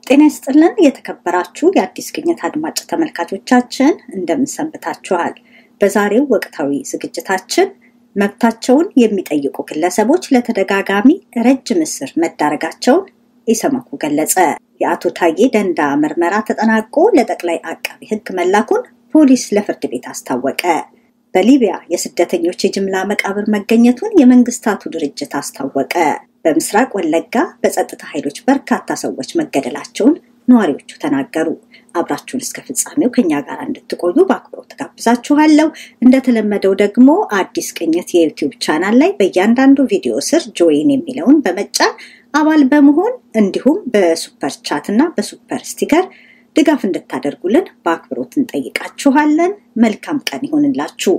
ጤና ይስጥልን የተከበራችሁ የአዲስ ግኝት አድማጭ ተመልካቾቻችን እንደምንሰንብታችኋል። በዛሬው ወቅታዊ ዝግጅታችን መብታቸውን የሚጠይቁ ግለሰቦች ለተደጋጋሚ ረጅም እስር መዳረጋቸውን ኢሰመኮ ገለጸ። የአቶ ታዬ ደንዳ ምርመራ ተጠናቆ ለጠቅላይ አቃቢ ሕግ መላኩን ፖሊስ ለፍርድ ቤት አስታወቀ። በሊቢያ የስደተኞች የጅምላ መቃብር መገኘቱን የመንግስታቱ ድርጅት አስታወቀ። በምስራቅ ወለጋ በጸጥታ ኃይሎች በርካታ ሰዎች መገደላቸውን ነዋሪዎቹ ተናገሩ። አብራችሁን እስከ ፍጻሜው ከኛ ጋር እንድትቆዩ በአክብሮት ጋብዛችኋለሁ። እንደተለመደው ደግሞ አዲስ ቅኝት የዩቲዩብ ቻናል ላይ በእያንዳንዱ ቪዲዮ ስር ጆይን የሚለውን በመጫን አባል በመሆን እንዲሁም በሱፐር ቻት እና በሱፐር ስቲከር ድጋፍ እንድታደርጉልን በአክብሮት እንጠይቃችኋለን። መልካም ቀን ይሆንላችሁ።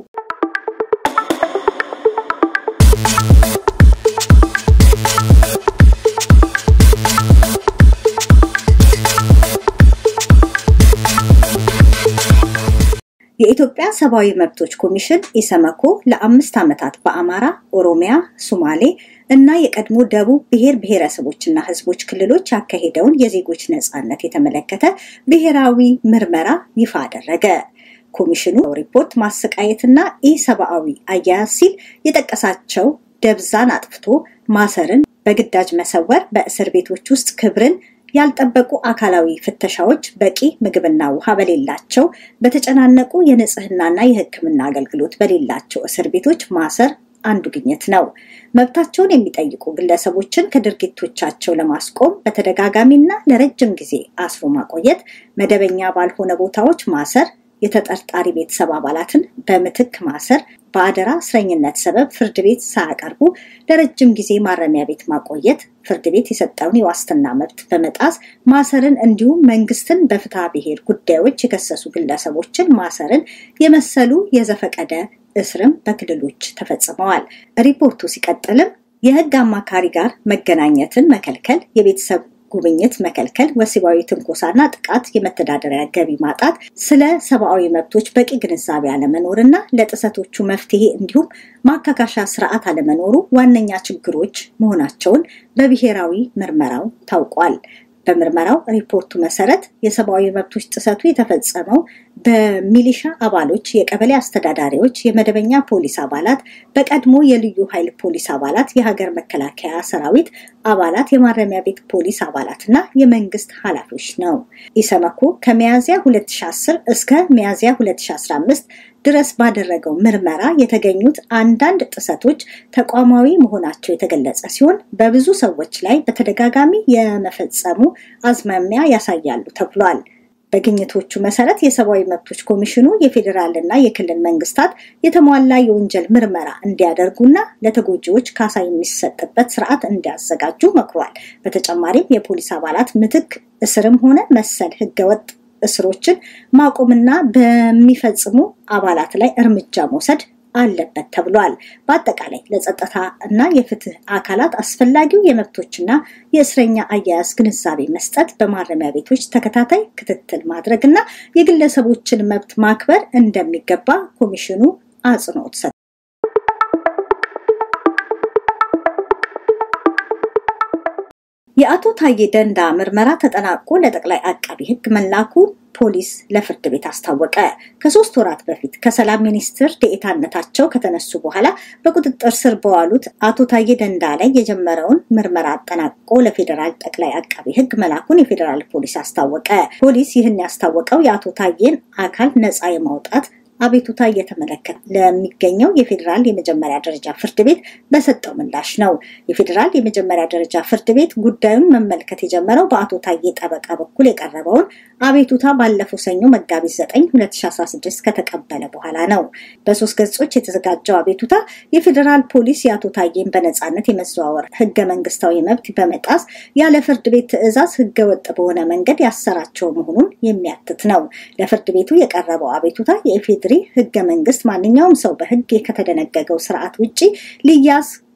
የኢትዮጵያ ሰብአዊ መብቶች ኮሚሽን ኢሰመኮ ለአምስት ዓመታት በአማራ፣ ኦሮሚያ፣ ሶማሌ እና የቀድሞ ደቡብ ብሔር ብሔረሰቦችና ሕዝቦች ክልሎች ያካሄደውን የዜጎች ነፃነት የተመለከተ ብሔራዊ ምርመራ ይፋ አደረገ። ኮሚሽኑ ሪፖርት ማሰቃየትና ኢሰብአዊ አያያዝ ሲል የጠቀሳቸው ደብዛን አጥፍቶ ማሰርን፣ በግዳጅ መሰወር፣ በእስር ቤቶች ውስጥ ክብርን ያልጠበቁ አካላዊ ፍተሻዎች፣ በቂ ምግብና ውሃ በሌላቸው በተጨናነቁ የንጽህናና የሕክምና አገልግሎት በሌላቸው እስር ቤቶች ማሰር አንዱ ግኝት ነው። መብታቸውን የሚጠይቁ ግለሰቦችን ከድርጊቶቻቸው ለማስቆም በተደጋጋሚና ለረጅም ጊዜ አስሮ ማቆየት፣ መደበኛ ባልሆነ ቦታዎች ማሰር፣ የተጠርጣሪ ቤተሰብ አባላትን በምትክ ማሰር፣ በአደራ እስረኝነት ሰበብ ፍርድ ቤት ሳያቀርቡ ለረጅም ጊዜ ማረሚያ ቤት ማቆየት፣ ፍርድ ቤት የሰጠውን የዋስትና መብት በመጣስ ማሰርን እንዲሁም መንግስትን በፍትሐ ብሔር ጉዳዮች የከሰሱ ግለሰቦችን ማሰርን የመሰሉ የዘፈቀደ እስርም በክልሎች ተፈጽመዋል። ሪፖርቱ ሲቀጥልም የህግ አማካሪ ጋር መገናኘትን መከልከል፣ የቤተሰብ ጉብኝት መከልከል፣ ወሲባዊ ትንኮሳና ጥቃት፣ የመተዳደሪያ ገቢ ማጣት፣ ስለ ሰብአዊ መብቶች በቂ ግንዛቤ አለመኖር እና ለጥሰቶቹ መፍትሄ እንዲሁም ማካካሻ ስርዓት አለመኖሩ ዋነኛ ችግሮች መሆናቸውን በብሔራዊ ምርመራው ታውቋል። በምርመራው ሪፖርቱ መሰረት የሰብአዊ መብቶች ጥሰቱ የተፈጸመው በሚሊሻ አባሎች፣ የቀበሌ አስተዳዳሪዎች፣ የመደበኛ ፖሊስ አባላት፣ በቀድሞ የልዩ ኃይል ፖሊስ አባላት፣ የሀገር መከላከያ ሰራዊት አባላት፣ የማረሚያ ቤት ፖሊስ አባላት እና የመንግስት ኃላፊዎች ነው። ኢሰመኮ ከሚያዝያ 2010 እስከ ሚያዝያ 2015 ድረስ ባደረገው ምርመራ የተገኙት አንዳንድ ጥሰቶች ተቋማዊ መሆናቸው የተገለጸ ሲሆን በብዙ ሰዎች ላይ በተደጋጋሚ የመፈጸሙ አዝማሚያ ያሳያሉ ተብሏል። በግኝቶቹ መሰረት የሰብአዊ መብቶች ኮሚሽኑ የፌዴራል እና የክልል መንግስታት የተሟላ የወንጀል ምርመራ እንዲያደርጉና ለተጎጂዎች ካሳ የሚሰጥበት ስርዓት እንዲያዘጋጁ መክሯል። በተጨማሪም የፖሊስ አባላት ምትክ እስርም ሆነ መሰል ህገወጥ እስሮችን ማቆምና በሚፈጽሙ አባላት ላይ እርምጃ መውሰድ አለበት ተብሏል። በአጠቃላይ ለጸጥታ እና የፍትህ አካላት አስፈላጊው የመብቶችና የእስረኛ አያያዝ ግንዛቤ መስጠት፣ በማረሚያ ቤቶች ተከታታይ ክትትል ማድረግ እና የግለሰቦችን መብት ማክበር እንደሚገባ ኮሚሽኑ አጽንኦት ሰጥቷል። የአቶ ታዬ ደንዳ ምርመራ ተጠናቆ ለጠቅላይ አቃቢ ሕግ መላኩ ፖሊስ ለፍርድ ቤት አስታወቀ። ከሶስት ወራት በፊት ከሰላም ሚኒስትር ዴኤታነታቸው ከተነሱ በኋላ በቁጥጥር ስር በዋሉት አቶ ታዬ ደንዳ ላይ የጀመረውን ምርመራ አጠናቅቆ ለፌዴራል ጠቅላይ አቃቢ ሕግ መላኩን የፌዴራል ፖሊስ አስታወቀ። ፖሊስ ይህን ያስታወቀው የአቶ ታዬን አካል ነፃ የማውጣት አቤቱታ እየተመለከተ ለሚገኘው የፌዴራል የመጀመሪያ ደረጃ ፍርድ ቤት በሰጠው ምላሽ ነው። የፌዴራል የመጀመሪያ ደረጃ ፍርድ ቤት ጉዳዩን መመልከት የጀመረው በአቶ ታዬ ጠበቃ በኩል የቀረበውን አቤቱታ ባለፈው ሰኞ መጋቢት 9 2016 ከተቀበለ በኋላ ነው። በሶስት ገጾች የተዘጋጀው አቤቱታ የፌዴራል ፖሊስ የአቶ ታዬን በነፃነት የመዘዋወር ህገ መንግስታዊ መብት በመጣስ ያለ ፍርድ ቤት ትዕዛዝ ህገወጥ በሆነ መንገድ ያሰራቸው መሆኑን የሚያትት ነው። ለፍርድ ቤቱ የቀረበው አቤቱታ የኢፌዴሪ ህገ መንግስት ማንኛውም ሰው በህግ ከተደነገገው ስርዓት ውጭ ሊያዝ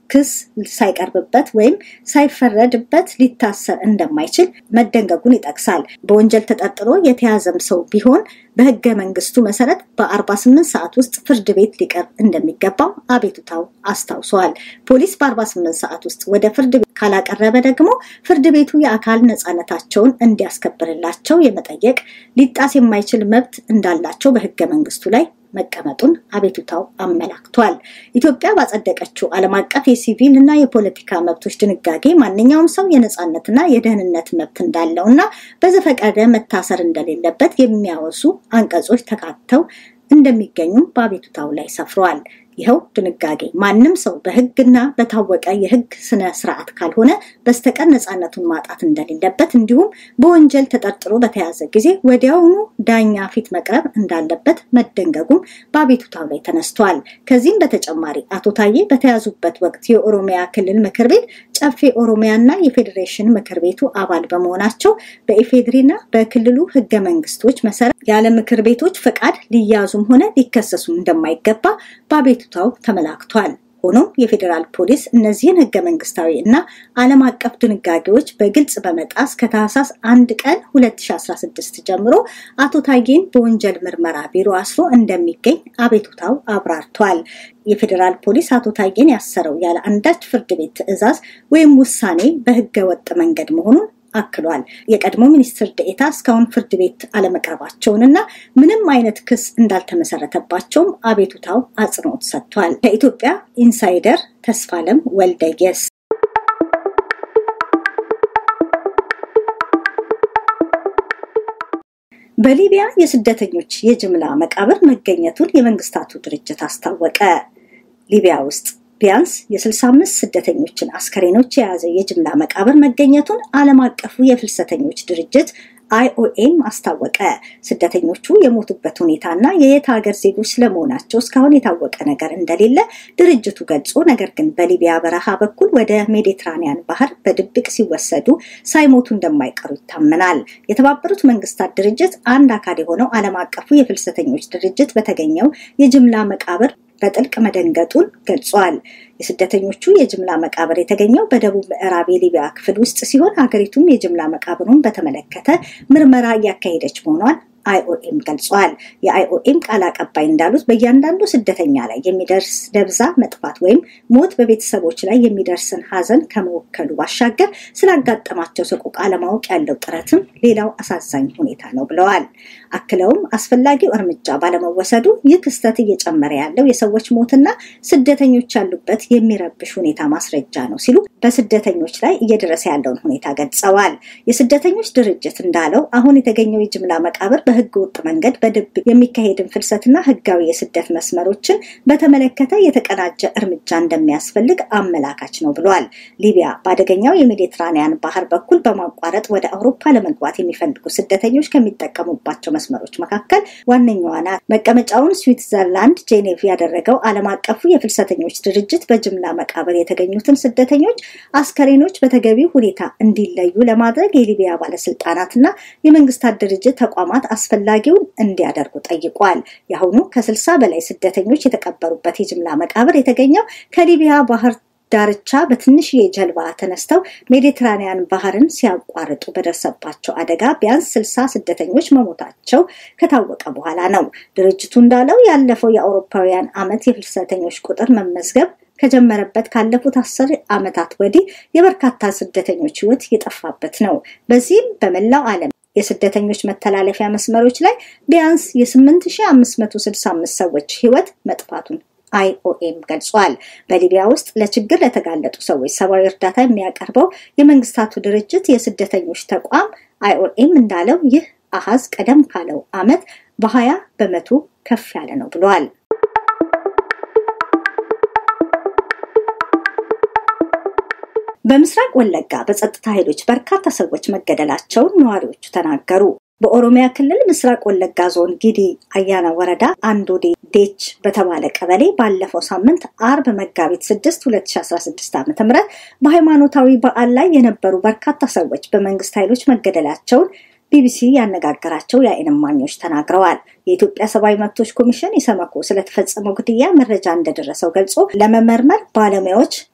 ክስ ሳይቀርብበት ወይም ሳይፈረድበት ሊታሰር እንደማይችል መደንገጉን ይጠቅሳል። በወንጀል ተጠርጥሮ የተያዘም ሰው ቢሆን በህገ መንግስቱ መሰረት በ48 ሰዓት ውስጥ ፍርድ ቤት ሊቀርብ እንደሚገባው አቤቱታው አስታውሰዋል። ፖሊስ በ48 ሰዓት ውስጥ ወደ ፍርድ ቤት ካላቀረበ ደግሞ ፍርድ ቤቱ የአካል ነፃነታቸውን እንዲያስከብርላቸው የመጠየቅ ሊጣስ የማይችል መብት እንዳላቸው በህገ መንግስቱ ላይ መቀመጡን አቤቱታው አመላክቷል። ኢትዮጵያ ባጸደቀችው ዓለም አቀፍ የሲቪል እና የፖለቲካ መብቶች ድንጋጌ ማንኛውም ሰው የነፃነትና የደህንነት መብት እንዳለው እና በዘፈቀደ መታሰር እንደሌለበት የሚያወሱ አንቀጾች ተካተው እንደሚገኙም በአቤቱታው ላይ ሰፍረዋል። ይኸው ድንጋጌ ማንም ሰው በህግና በታወቀ የህግ ስነ ስርዓት ካልሆነ በስተቀር ነፃነቱን ማጣት እንደሌለበት እንዲሁም በወንጀል ተጠርጥሮ በተያዘ ጊዜ ወዲያውኑ ዳኛ ፊት መቅረብ እንዳለበት መደንገጉም በአቤቱታው ላይ ተነስቷል። ከዚህም በተጨማሪ አቶ ታዬ በተያዙበት ወቅት የኦሮሚያ ክልል ምክር ቤት ጨፌ ኦሮሚያና የፌዴሬሽን ምክር ቤቱ አባል በመሆናቸው በኢፌድሪና በክልሉ ህገ መንግስቶች መሰረት ያለ ምክር ቤቶች ፈቃድ ሊያዙም ሆነ ሊከሰሱ እንደማይገባ በአቤቱ ታው ተመላክቷል። ሆኖም የፌዴራል ፖሊስ እነዚህን ህገ መንግስታዊ እና ዓለም አቀፍ ድንጋጌዎች በግልጽ በመጣስ ከታህሳስ አንድ ቀን 2016 ጀምሮ አቶ ታዬን በወንጀል ምርመራ ቢሮ አስሮ እንደሚገኝ አቤቱታው አብራርቷል። የፌዴራል ፖሊስ አቶ ታዬን ያሰረው ያለ አንዳች ፍርድ ቤት ትዕዛዝ ወይም ውሳኔ በህገ ወጥ መንገድ መሆኑን አክሏል። የቀድሞ ሚኒስትር ደኤታ እስካሁን ፍርድ ቤት አለመቅረባቸውንና ምንም አይነት ክስ እንዳልተመሰረተባቸውም አቤቱታው አጽንኦት ሰጥቷል። ከኢትዮጵያ ኢንሳይደር ተስፋለም ወልደየስ በሊቢያ የስደተኞች የጅምላ መቃብር መገኘቱን የመንግስታቱ ድርጅት አስታወቀ። ሊቢያ ውስጥ ቢያንስ የ65 ስደተኞችን አስከሬኖች የያዘ የጅምላ መቃብር መገኘቱን ዓለም አቀፉ የፍልሰተኞች ድርጅት አይኦኤም አስታወቀ። ስደተኞቹ የሞቱበት ሁኔታና የየት ሀገር ዜጎች ስለመሆናቸው እስካሁን የታወቀ ነገር እንደሌለ ድርጅቱ ገልጾ ነገር ግን በሊቢያ በረሃ በኩል ወደ ሜዲትራኒያን ባህር በድብቅ ሲወሰዱ ሳይሞቱ እንደማይቀሩ ይታመናል። የተባበሩት መንግስታት ድርጅት አንድ አካል የሆነው ዓለም አቀፉ የፍልሰተኞች ድርጅት በተገኘው የጅምላ መቃብር በጥልቅ መደንገጡን ገልጿል። የስደተኞቹ የጅምላ መቃብር የተገኘው በደቡብ ምዕራብ የሊቢያ ክፍል ውስጥ ሲሆን ሀገሪቱም የጅምላ መቃብሩን በተመለከተ ምርመራ እያካሄደች መሆኗን አይኦኤም ገልጿል። የአይኦኤም ቃል አቀባይ እንዳሉት በእያንዳንዱ ስደተኛ ላይ የሚደርስ ደብዛ መጥፋት ወይም ሞት በቤተሰቦች ላይ የሚደርስን ሀዘን ከመወከሉ ባሻገር ስላጋጠማቸው ሰቆቃ ለማወቅ ያለው ጥረትም ሌላው አሳዛኝ ሁኔታ ነው ብለዋል። አክለውም አስፈላጊው እርምጃ ባለመወሰዱ ይህ ክስተት እየጨመረ ያለው የሰዎች ሞትና ስደተኞች ያሉበት የሚረብሽ ሁኔታ ማስረጃ ነው ሲሉ በስደተኞች ላይ እየደረሰ ያለውን ሁኔታ ገልጸዋል። የስደተኞች ድርጅት እንዳለው አሁን የተገኘው የጅምላ መቃብር በህገ ወጥ መንገድ በድብቅ የሚካሄድን ፍልሰትና ህጋዊ የስደት መስመሮችን በተመለከተ የተቀናጀ እርምጃ እንደሚያስፈልግ አመላካች ነው ብሏል። ሊቢያ በአደገኛው የሜዲትራኒያን ባህር በኩል በማቋረጥ ወደ አውሮፓ ለመግባት የሚፈልጉ ስደተኞች ከሚጠቀሙባቸው መስመሮች መካከል ዋነኛዋ ናት። መቀመጫውን ስዊትዘርላንድ ጄኔቭ ያደረገው ዓለም አቀፉ የፍልሰተኞች ድርጅት በጅምላ መቃብር የተገኙትን ስደተኞች አስከሬኖች በተገቢ ሁኔታ እንዲለዩ ለማድረግ የሊቢያ ባለስልጣናትና የመንግስታት ድርጅት ተቋማት አስፈላጊውን እንዲያደርጉ ጠይቋል። የአሁኑ ከስልሳ በላይ ስደተኞች የተቀበሩበት የጅምላ መቃብር የተገኘው ከሊቢያ ባህር ዳርቻ በትንሽዬ ጀልባ ተነስተው ሜዲትራኒያን ባህርን ሲያቋርጡ በደረሰባቸው አደጋ ቢያንስ ስልሳ ስደተኞች መሞታቸው ከታወቀ በኋላ ነው። ድርጅቱ እንዳለው ያለፈው የአውሮፓውያን ዓመት የፍልሰተኞች ቁጥር መመዝገብ ከጀመረበት ካለፉት አስር ዓመታት ወዲህ የበርካታ ስደተኞች ህይወት የጠፋበት ነው። በዚህም በመላው ዓለም የስደተኞች መተላለፊያ መስመሮች ላይ ቢያንስ የ8565 ሰዎች ህይወት መጥፋቱን አይኦኤም ገልጿል። በሊቢያ ውስጥ ለችግር ለተጋለጡ ሰዎች ሰብአዊ እርዳታ የሚያቀርበው የመንግስታቱ ድርጅት የስደተኞች ተቋም አይኦኤም እንዳለው ይህ አሃዝ ቀደም ካለው ዓመት በ20 በመቶ ከፍ ያለ ነው ብሏል። በምስራቅ ወለጋ በጸጥታ ኃይሎች በርካታ ሰዎች መገደላቸውን ነዋሪዎቹ ተናገሩ። በኦሮሚያ ክልል ምስራቅ ወለጋ ዞን ጊዲ አያና ወረዳ አንዶዴ ዴች በተባለ ቀበሌ ባለፈው ሳምንት አርብ መጋቢት 6 2016 ዓ ም በሃይማኖታዊ በዓል ላይ የነበሩ በርካታ ሰዎች በመንግስት ኃይሎች መገደላቸውን ቢቢሲ ያነጋገራቸው የዓይን እማኞች ተናግረዋል። የኢትዮጵያ ሰብአዊ መብቶች ኮሚሽን ኢሰመኮ ስለተፈጸመው ግድያ መረጃ እንደደረሰው ገልጾ ለመመርመር ባለሙያዎች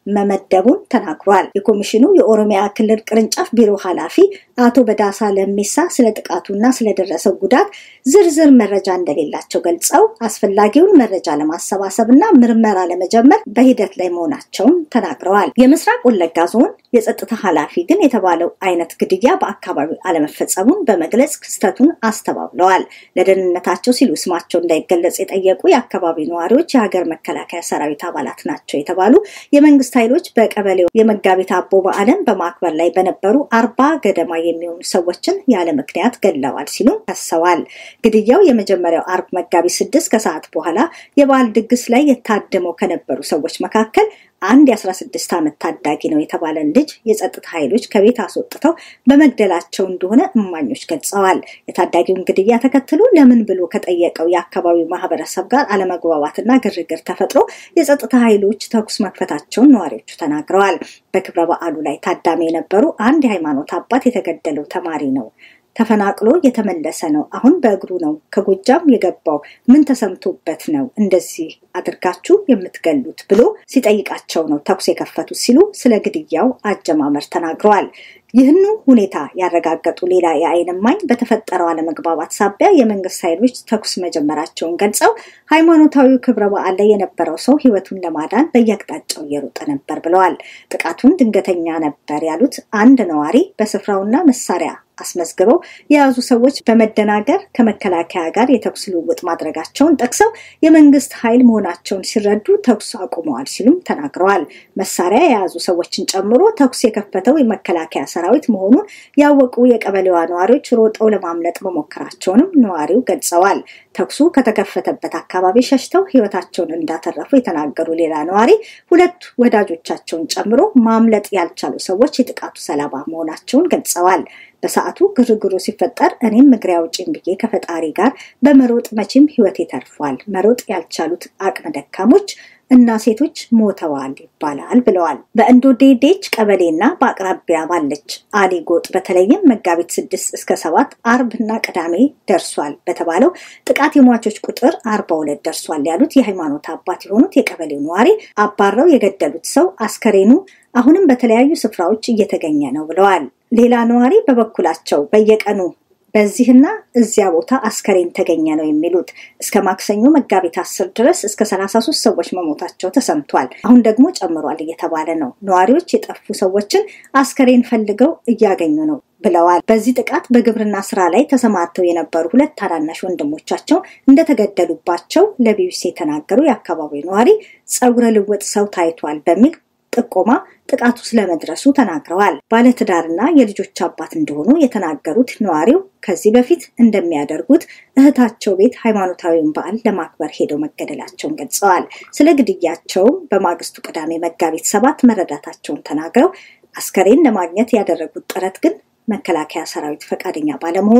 መመደቡን ተናግሯል። የኮሚሽኑ የኦሮሚያ ክልል ቅርንጫፍ ቢሮ ኃላፊ አቶ በዳሳ ለሚሳ ስለ ጥቃቱና ስለደረሰው ጉዳት ዝርዝር መረጃ እንደሌላቸው ገልጸው አስፈላጊውን መረጃ ለማሰባሰብ እና ምርመራ ለመጀመር በሂደት ላይ መሆናቸውን ተናግረዋል። የምስራቅ ወለጋ ዞን የጸጥታ ኃላፊ ግን የተባለው አይነት ግድያ በአካባቢው አለመፈጸሙን በመግለጽ ክስተቱን አስተባብለዋል። ለደህንነታቸው ሲሉ ስማቸው እንዳይገለጽ የጠየቁ የአካባቢው ነዋሪዎች የሀገር መከላከያ ሰራዊት አባላት ናቸው የተባሉ የመንግስት ኃይሎች በቀበሌው የመጋቢት አቦ በዓልን በማክበር ላይ በነበሩ አርባ ገደማ የሚሆኑ ሰዎችን ያለ ምክንያት ገለዋል ሲሉ ከሰዋል። ግድያው የመጀመሪያው አርብ መጋቢት ስድስት ከሰዓት በኋላ የበዓል ድግስ ላይ የታደመው ከነበሩ ሰዎች መካከል አንድ የ16 ዓመት ታዳጊ ነው የተባለን ልጅ የጸጥታ ኃይሎች ከቤት አስወጥተው በመግደላቸው እንደሆነ እማኞች ገልጸዋል። የታዳጊውን ግድያ ተከትሎ ለምን ብሎ ከጠየቀው የአካባቢው ማህበረሰብ ጋር አለመግባባትና ግርግር ተፈጥሮ የጸጥታ ኃይሎች ተኩስ መክፈታቸውን ነዋሪዎቹ ተናግረዋል። በክብረ በዓሉ ላይ ታዳሚ የነበሩ አንድ የሃይማኖት አባት የተገደለው ተማሪ ነው ተፈናቅሎ የተመለሰ ነው። አሁን በእግሩ ነው ከጎጃም የገባው። ምን ተሰምቶበት ነው እንደዚህ አድርጋችሁ የምትገሉት ብሎ ሲጠይቃቸው ነው ተኩስ የከፈቱት ሲሉ ስለ ግድያው አጀማመር ተናግረዋል። ይህኑ ሁኔታ ያረጋገጡ ሌላ የዓይን እማኝ በተፈጠረው አለመግባባት ሳቢያ የመንግስት ኃይሎች ተኩስ መጀመራቸውን ገልጸው ሃይማኖታዊ ክብረ በዓል ላይ የነበረው ሰው ሕይወቱን ለማዳን በየአቅጣጫው እየሮጠ ነበር ብለዋል። ጥቃቱን ድንገተኛ ነበር ያሉት አንድ ነዋሪ በስፍራውና መሳሪያ አስመዝግበው የያዙ ሰዎች በመደናገር ከመከላከያ ጋር የተኩስ ልውውጥ ማድረጋቸውን ጠቅሰው የመንግስት ኃይል መሆናቸውን ሲረዱ ተኩስ አቁመዋል ሲሉም ተናግረዋል። መሳሪያ የያዙ ሰዎችን ጨምሮ ተኩስ የከፈተው የመከላከያ ሰራዊት መሆኑን ያወቁ የቀበሌዋ ነዋሪዎች ሮጠው ለማምለጥ መሞከራቸውንም ነዋሪው ገልጸዋል። ተኩሱ ከተከፈተበት አካባቢ ሸሽተው ህይወታቸውን እንዳተረፉ የተናገሩ ሌላ ነዋሪ ሁለት ወዳጆቻቸውን ጨምሮ ማምለጥ ያልቻሉ ሰዎች የጥቃቱ ሰለባ መሆናቸውን ገልጸዋል። በሰዓቱ ግርግሩ ሲፈጠር እኔም እግሬ አውጪኝ ብዬ ከፈጣሪ ጋር በመሮጥ መቼም ህይወቴ ተርፏል። መሮጥ ያልቻሉት አቅመ ደካሞች እና ሴቶች ሞተዋል ይባላል ብለዋል። በእንዶዴዴች ቀበሌና በአቅራቢያ ባለች አሊ ጎጥ በተለይም መጋቢት ስድስት እስከ ሰባት አርብ እና ቅዳሜ ደርሷል በተባለው ጥቃት የሟቾች ቁጥር አርባ ሁለት ደርሷል ያሉት የሃይማኖት አባት የሆኑት የቀበሌው ነዋሪ አባረው የገደሉት ሰው አስከሬኑ አሁንም በተለያዩ ስፍራዎች እየተገኘ ነው ብለዋል። ሌላ ነዋሪ በበኩላቸው በየቀኑ በዚህና እዚያ ቦታ አስከሬን ተገኘ ነው የሚሉት። እስከ ማክሰኞ መጋቢት አስር ድረስ እስከ ሰላሳ ሶስት ሰዎች መሞታቸው ተሰምቷል። አሁን ደግሞ ጨምሯል እየተባለ ነው። ነዋሪዎች የጠፉ ሰዎችን አስከሬን ፈልገው እያገኙ ነው ብለዋል። በዚህ ጥቃት በግብርና ስራ ላይ ተሰማርተው የነበሩ ሁለት ታናናሽ ወንድሞቻቸው እንደተገደሉባቸው ለቢቢሲ የተናገሩ የአካባቢው ነዋሪ ጸጉረ ልውጥ ሰው ታይቷል በሚል ጥቆማ ጥቃቱ ስለመድረሱ ተናግረዋል። ባለትዳርና የልጆች አባት እንደሆኑ የተናገሩት ነዋሪው ከዚህ በፊት እንደሚያደርጉት እህታቸው ቤት ሃይማኖታዊውን በዓል ለማክበር ሄደው መገደላቸውን ገልጸዋል። ስለ ግድያቸውም በማግስቱ ቅዳሜ መጋቢት ሰባት መረዳታቸውን ተናግረው አስከሬን ለማግኘት ያደረጉት ጥረት ግን መከላከያ ሰራዊት ፈቃደኛ ባለመሆኑ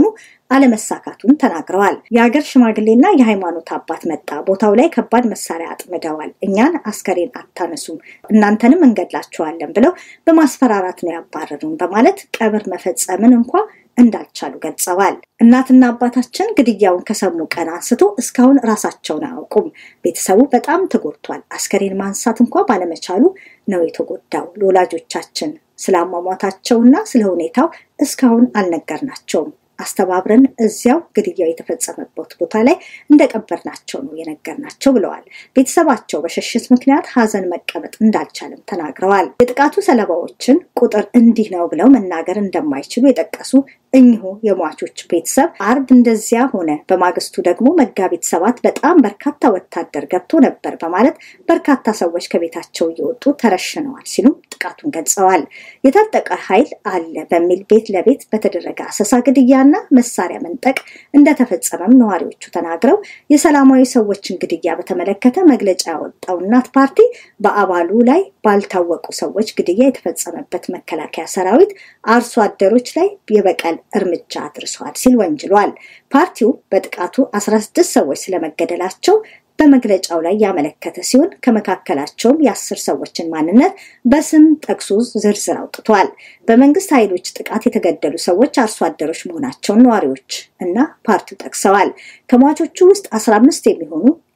አለመሳካቱን ተናግረዋል። የሀገር ሽማግሌና የሃይማኖት አባት መጣ፣ ቦታው ላይ ከባድ መሳሪያ አጥምደዋል፣ እኛን አስከሬን አታነሱም፣ እናንተንም እንገድላችኋለን ብለው በማስፈራራት ነው ያባረሩን በማለት ቀብር መፈጸምን እንኳ እንዳልቻሉ ገልጸዋል። እናትና አባታችን ግድያውን ከሰሙ ቀን አንስቶ እስካሁን ራሳቸውን አያውቁም። ቤተሰቡ በጣም ተጎድቷል። አስከሬን ማንሳት እንኳ ባለመቻሉ ነው የተጎዳው። ለወላጆቻችን ስለ አሟሟታቸውና ስለ ሁኔታው እስካሁን አልነገርናቸውም። አስተባብረን እዚያው ግድያው የተፈጸመበት ቦታ ላይ እንደቀበርናቸው ነው የነገርናቸው ብለዋል። ቤተሰባቸው በሽሽት ምክንያት ሀዘን መቀመጥ እንዳልቻለም ተናግረዋል። የጥቃቱ ሰለባዎችን ቁጥር እንዲህ ነው ብለው መናገር እንደማይችሉ የጠቀሱ እኚሁ የሟቾች ቤተሰብ አርብ እንደዚያ ሆነ፣ በማግስቱ ደግሞ መጋቢት ሰባት በጣም በርካታ ወታደር ገብቶ ነበር በማለት በርካታ ሰዎች ከቤታቸው እየወጡ ተረሽነዋል ሲሉም ጥቃቱን ገልጸዋል። የታጠቀ ኃይል አለ በሚል ቤት ለቤት በተደረገ አሰሳ ግድያና መሳሪያ መንጠቅ እንደተፈጸመም ነዋሪዎቹ ተናግረው የሰላማዊ ሰዎችን ግድያ በተመለከተ መግለጫ ያወጣው እናት ፓርቲ በአባሉ ላይ ባልታወቁ ሰዎች ግድያ የተፈጸመበት መከላከያ ሰራዊት አርሶ አደሮች ላይ የበቀል እርምጃ አድርሷል ሲል ወንጅሏል። ፓርቲው በጥቃቱ 16 ሰዎች ስለመገደላቸው በመግለጫው ላይ ያመለከተ ሲሆን ከመካከላቸውም የአስር ሰዎችን ማንነት በስም ጠቅሶ ዝርዝር አውጥቷል። በመንግስት ኃይሎች ጥቃት የተገደሉ ሰዎች አርሶ አደሮች መሆናቸውን ነዋሪዎች እና ፓርቲው ጠቅሰዋል። ከሟቾቹ ውስጥ 15 የሚሆኑ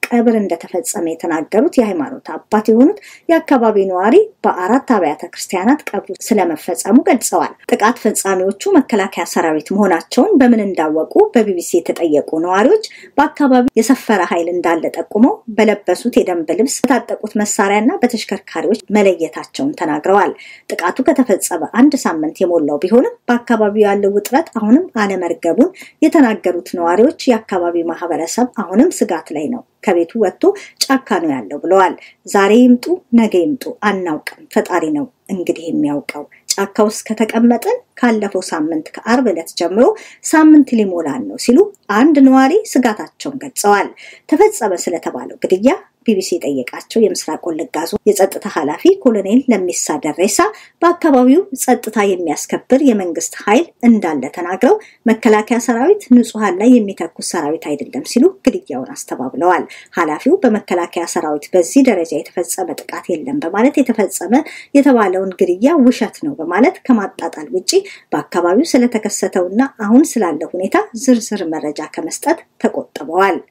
ቀብር እንደተፈጸመ የተናገሩት የሃይማኖት አባት የሆኑት የአካባቢ ነዋሪ በአራት አብያተ ክርስቲያናት ቀብሩ ስለመፈጸሙ ገልጸዋል። ጥቃት ፈጻሚዎቹ መከላከያ ሰራዊት መሆናቸውን በምን እንዳወቁ በቢቢሲ የተጠየቁ ነዋሪዎች በአካባቢው የሰፈረ ኃይል እንዳለ ጠቁመው በለበሱት የደንብ ልብስ በታጠቁት መሳሪያና በተሽከርካሪዎች መለየታቸውን ተናግረዋል። ጥቃቱ ከተፈጸመ አንድ ሳምንት የሞላው ቢሆንም በአካባቢው ያለው ውጥረት አሁንም አለመርገቡን የተናገሩት ነዋሪዎች የአካባቢው ማህበረሰብ አሁንም ስጋት ላይ ነው፣ ከቤቱ ወጥቶ ጫካ ነው ያለው ብለዋል። ዛሬ ይምጡ ነገ ይምጡ አናውቅም፣ ፈጣሪ ነው እንግዲህ የሚያውቀው። ጫካ ውስጥ ከተቀመጥን ካለፈው ሳምንት ከአርብ ዕለት ጀምሮ ሳምንት ሊሞላን ነው ሲሉ አንድ ነዋሪ ስጋታቸውን ገልጸዋል። ተፈጸመ ስለተባለው ግድያ ቢቢሲ የጠየቃቸው የምስራቅ ወለጋ ዞን የጸጥታ ኃላፊ ኮሎኔል ለሚሳ ደሬሳ በአካባቢው ጸጥታ የሚያስከብር የመንግስት ኃይል እንዳለ ተናግረው መከላከያ ሰራዊት ንጹሐን ላይ የሚተኩስ ሰራዊት አይደለም ሲሉ ግድያውን አስተባብለዋል። ኃላፊው በመከላከያ ሰራዊት በዚህ ደረጃ የተፈጸመ ጥቃት የለም በማለት የተፈጸመ የተባለውን ግድያ ውሸት ነው በማለት ከማጣጣል ውጪ በአካባቢው ስለተከሰተውና አሁን ስላለ ሁኔታ ዝርዝር መረጃ ከመስጠት ተቆጥበዋል።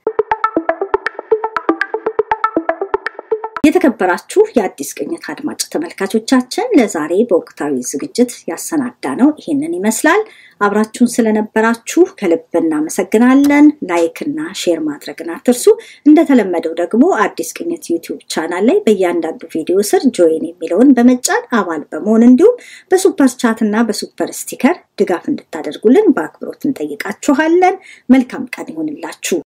የተከበራችሁ የአዲስ ቅኝት አድማጭ ተመልካቾቻችን ለዛሬ በወቅታዊ ዝግጅት ያሰናዳ ነው ይሄንን ይመስላል። አብራችሁን ስለነበራችሁ ከልብ እናመሰግናለን። ላይክ እና ሼር ማድረግን አትርሱ። እንደተለመደው ደግሞ አዲስ ቅኝት ዩቲዩብ ቻናል ላይ በእያንዳንዱ ቪዲዮ ስር ጆይን የሚለውን በመጫን አባል በመሆን እንዲሁም በሱፐር ቻት እና በሱፐር ስቲከር ድጋፍ እንድታደርጉልን በአክብሮት እንጠይቃችኋለን። መልካም ቀን ይሆንላችሁ።